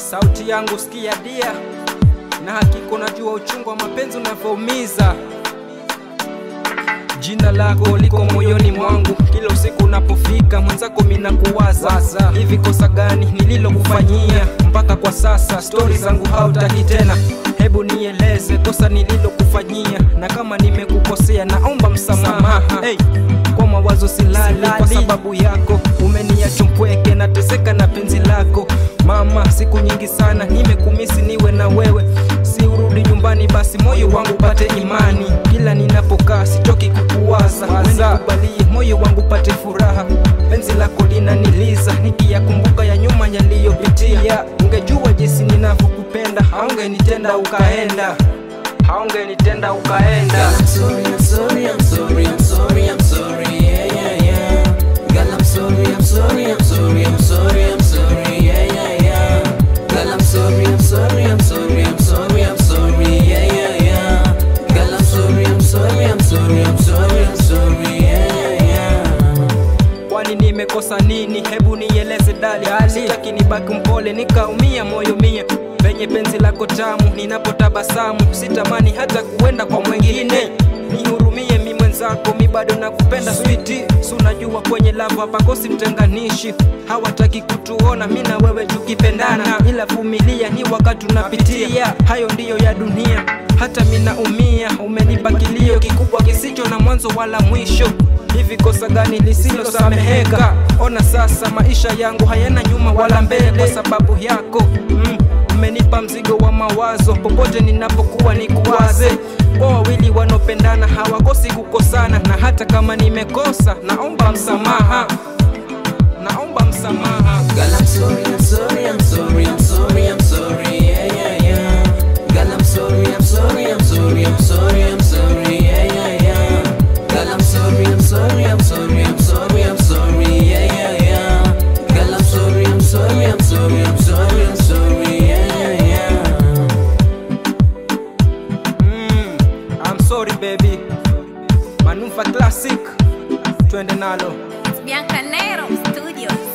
sauti yangu sikia dia, na hakika unajua uchungu wa mapenzi unavyoumiza. Jina lako liko moyoni mwangu, kila usiku unapofika mwenzako mina kuwaza. Hivi kosa gani nililokufanyia mpaka kwa sasa stori zangu hautaki tena? Hebu nieleze kosa nililokufanyia, na kama nimekukosea naomba msamaha. Hey, kwa mawazo silali kwa sababu yako, umeniacha mpweke, nateseka na penzi lako mama. Siku nyingi sana nimekumisi niwe na wewe, si urudi nyumbani basi moyo wangu pate imani. Kila ninapokaa sitoki kukuwaza, wewe nikubalie moyo wangu pate furaha. Penzi lako linaniliza nikiyakumbuka ya nyuma yaliyopitia. Ungejua jinsi ninavyokupenda, haungenitenda ukaenda, haungenitenda ukaenda. I'm sorry, I'm sorry, I'm sorry, I'm sorry, I'm sorry, yeah, yeah, yeah. Girl, I'm sorry, I'm sorry, I'm sorry, I'm sorry, I'm sorry, yeah, yeah, yeah. Girl, I'm sorry, I'm sorry, I'm sorry, I'm sorry, I'm sorry, yeah, yeah, yeah. Girl, I'm sorry, I'm sorry, I'm sorry, I'm sorry, I'm sorry, yeah, yeah, yeah. Kwani nimekosa nini? Hebu nieleze dali, sitaki nibaki mpole nikaumia moyo mie penye penzi lako tamu, ninapotabasamu sitamani hata kuenda kwa mwingine. Nihurumie mi mwenzako, mi bado nakupenda switi, si unajua kwenye lava hapakosi mtenganishi. Hawataki kutuona mi na wewe tukipendana, ila vumilia, ni wakati unapitia, hayo ndiyo ya dunia. Hata mi naumia, umenipa kilio kikubwa kisicho na mwanzo wala mwisho. Hivi kosa gani lisilosameheka? Ona sasa maisha yangu hayana nyuma wala mbele kwa sababu yako mm. Umenipa mzigo wa mawazo, popote ninapokuwa nikuwaze. Kwa wawili wanaopendana hawakosi kukosana, na hata kama nimekosa, naomba msamaha, naomba msamaha. Girl, I'm sorry, I'm sorry, I'm sorry, I'm sorry, I'm sorry, yeah, yeah, yeah. Girl, I'm sorry, I'm sorry, I'm sorry, I'm sorry, I'm sorry, yeah, yeah, yeah. Girl, I'm sorry, I'm sorry, I'm sorry, I'm sorry, I'm sorry, yeah, yeah, yeah. Girl, I'm sorry, I'm sorry, I'm sorry, I'm sorry, I'm sorry, yeah, yeah, yeah. Mm, I'm sorry baby. Manufa Classic, twende nalo. Biancanero Studios.